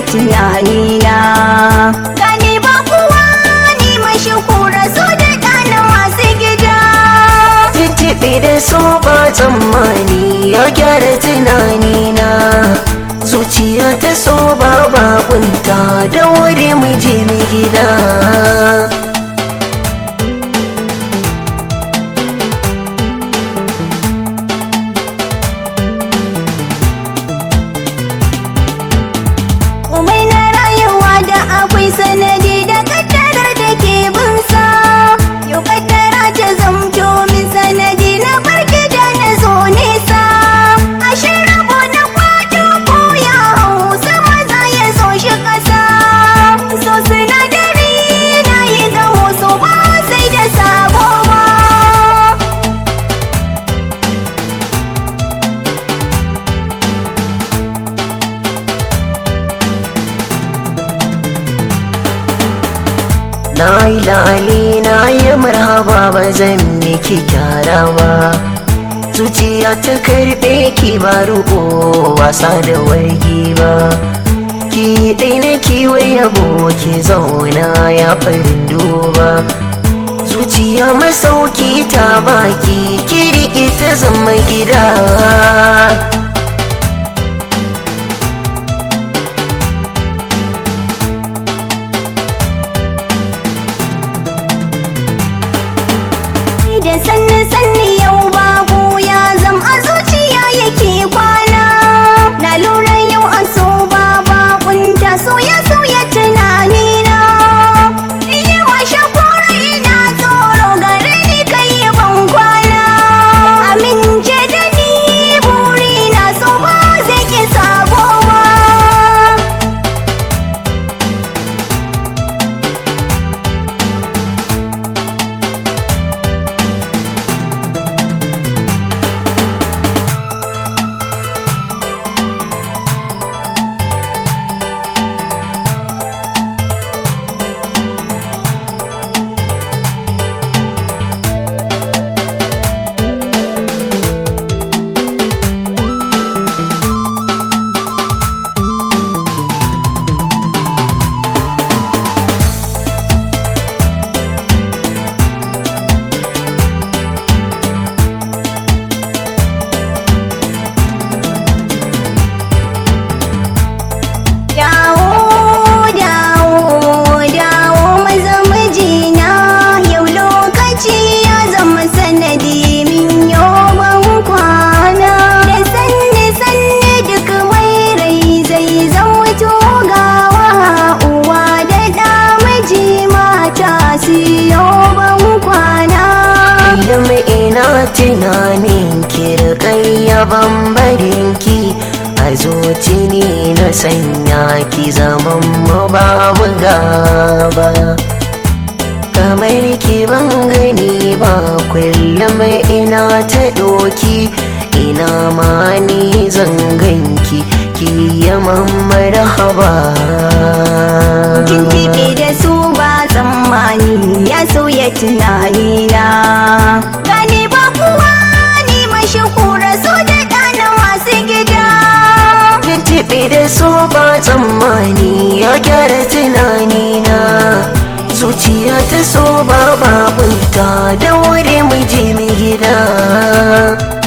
tunanina gani ba kuwa ni mashahura so da ɗana masu gida Tuntuɓe da so ba tsammani ya gyara tunanina Zuciya ta so ba bakunta da wuri mu je mu gida Umai na rayuwa da akwai sanadi da kaddara da ke binsa Yau kaddara ta zamto min sanadi na farki da na zo nesa Ashe rabo na kwato ko ya hau sama za ya zo shi ƙasa So sinadari na yi gamo so ba sai da sabo ba Na yi lali na yi marhaba ba zan miki kyara ba Zuciya ta karɓe ki ba ruko wasa da wargi ba Ki ɗai na kiwai yabo ki zauna ya farin duba Zuciya masauki ta baki ki riƙe ta zama gida da sanni sanni yau babu ya zam a zuciya yake kwana na lura yau a so baba kunta soya soya tunani na iya washe kora ina tsoro gare ni kai ban kwana amince da ni buri na so ba zai ki sabo ba Dawo, dawo, dawo maza mijina yau lokaci ya zama sanadi min yawan kwana da sanne sanne duk mai rai zai zauto gawa uwa da ɗa miji mata siyo ban kwana Kullum ina tunanin kirkayya bambarin ki a zuci ne na sanya ki zaman mu babu gaba kamar ki ban gani ba kullum ina ta doki ina ma ni zan ganki ki yaman marhaba Tuntuɓe da su ba tsammani ya sauya tunanina Gani ba kuwa ni mashahura so da ɗana masu gida Tuntuɓe da so ba tsammani ya gyara tunanina Zuciya ta so ba babunta da wuri mu je mu gida